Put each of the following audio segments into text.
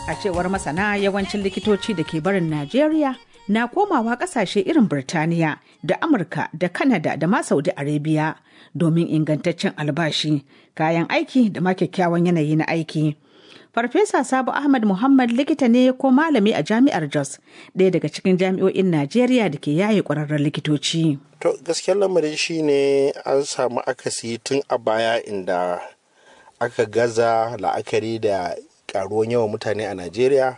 A cewar masana yawancin likitoci da ke barin Najeriya na komawa kasashe irin Birtaniya da Amurka da Kanada da ma Saudi Arabia domin ingantaccen albashi, kayan aiki da ma kyakkyawan yanayi na aiki. Farfesa Sabo Ahmad Muhammad likita ne ko malami a jami'ar Jos, ɗaya daga cikin jami'o'in Najeriya da ke yaye ƙwararren likitoci. To gaskiyar lamarin shi ne an samu akasi tun a baya inda aka gaza la'akari da karuwan yawan mutane a Najeriya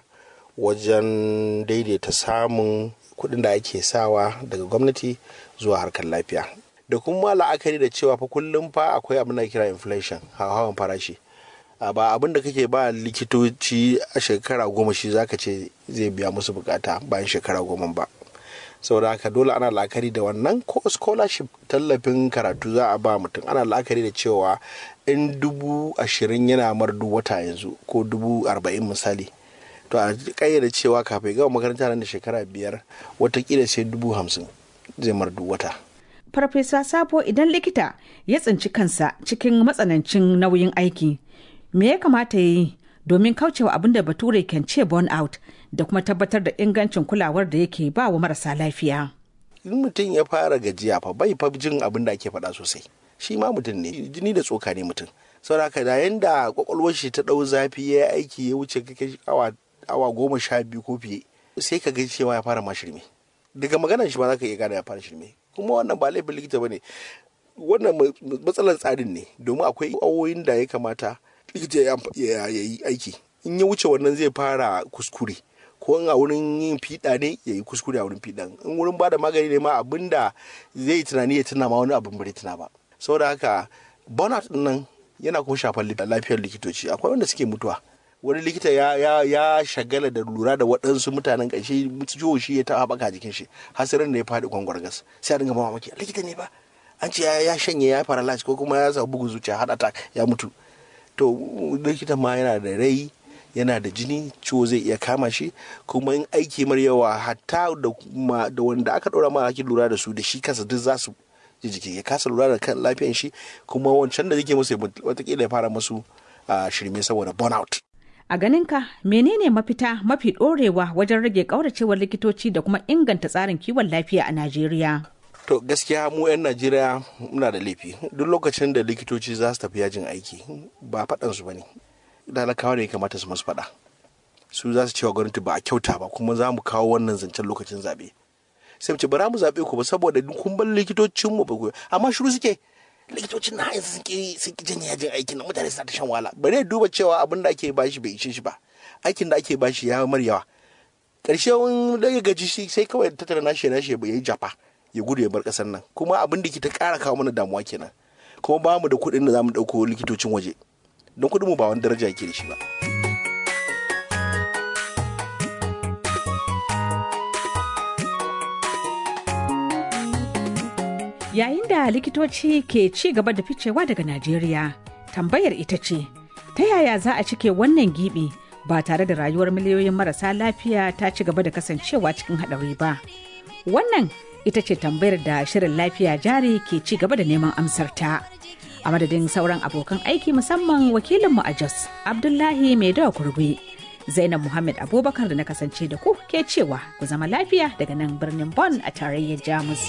wajen daidaita samun kuɗin da ake sawa daga gwamnati zuwa harkar lafiya. Da kuma la'akari da cewa fa kullum fa akwai abin da kira inflation hawan farashi. ba abin da kake ba likitoci a shekara goma shi zaka ce zai biya musu bukata bayan shekara goma ba saboda haka dole ana la'akari da wannan ko scholarship tallafin karatu za a ba mutum ana la'akari da cewa in dubu ashirin yana mar duk wata yanzu ko dubu arba'in misali to a kayyade cewa kafin gama makaranta nan da shekara biyar watakila sai dubu hamsin zai mar duk wata Farfesa Sabo idan likita ya tsinci kansa cikin matsanancin nauyin aiki me ya kamata ya yi domin kaucewa abin da bature kan ce burn out da kuma tabbatar da ingancin kulawar da yake ba wa marasa lafiya. in mutum ya fara gajiya fa bai fa jin abin da ake faɗa sosai shi ma mutum ne jini da tsoka ne mutum saboda da yanda kwakwalwar shi ta ɗau zafi ya yi aiki ya wuce kake awa awa goma sha biyu ko fiye sai ka ga cewa ya fara ma shirme daga maganar shi ba za ka iya gane ya fara shirme kuma wannan ba laifin likita ba ne wannan matsalar tsarin ne domin akwai awoyin da ya kamata likita ya yi aiki in ya wuce wannan zai fara kuskure ko in a wurin yin fiɗa ne ya yi kuskure a wurin fiɗan in wurin ba da magani ne ma abin da zai tunani ya tuna ma wani abin bai tuna ba saboda haka burnout din nan yana kuma shafar lafiyar likitoci akwai wanda suke mutuwa wani likita ya, ya, ya shagala da lura da waɗansu mutanen ƙarshe ciwo shi ya taɓa haɓaka jikin shi hasirin da ya faɗi gwangwargas sai a dinga mamaki likita ne ba an ce ya shanye ya paralyze ko kuma ya samu bugun zuciya heart attack ya mutu to likita ma yana da rai yana da jini ciwo zai iya kama shi kuma in aiki mar yawa hatta da wanda aka ɗora ma ake lura da su da shi kansa duk za su ji jiki ya kasa lura da kan lafiyan shi kuma wancan da yake musu watakila ya fara musu shirme saboda burnout A ganinka menene mafita mafi ɗorewa wajen rage ƙauracewar likitoci da kuma inganta tsarin kiwon lafiya a Najeriya? To gaskiya mu 'yan Najeriya muna da laifi duk lokacin da likitoci za su tafi yajin aiki ba faɗansu ba ne. Dalakawa ne ya kamata su masu faɗa. Su za su cewa gwamnati ba a kyauta ba kuma za mu kawo wannan zancen lokacin zaɓe. Sai mu ce bara mu zaɓe ku ba saboda kun bar likitocinmu ba ku amma shiru suke likitocin na yanzu sun ki sun ki janye yajin aikin nan mutane suna ta shan wahala bare duba cewa abin da ake bashi bai ishe shi ba aikin da ake bashi ya mar yawa karshe wani daga gaji shi sai kawai tattara nashi nashi ya yi jafa ya gudu ya bar kasar nan kuma abin da ke ta kara kawo mana damuwa kenan kuma ba mu da kuɗin da za mu ɗauko likitocin waje don kuɗin mu ba wani daraja yake da shi ba. Yayin da likitoci ke ci gaba da ficewa daga Najeriya, tambayar ita ce, ta yaya za a cike wannan gibi ba tare da rayuwar miliyoyin marasa lafiya ta ci gaba da kasancewa cikin haɗari ba? Wannan ita ce tambayar da shirin lafiya jari ke ci gaba da neman amsarta. A madadin sauran abokan aiki musamman wakilinmu a Jos, Abdullahi Maidawa Kurgwe. Zainab Muhammad Abubakar da na kasance da ku ke cewa ku zama lafiya daga nan birnin Bonn a tarayyar Jamus.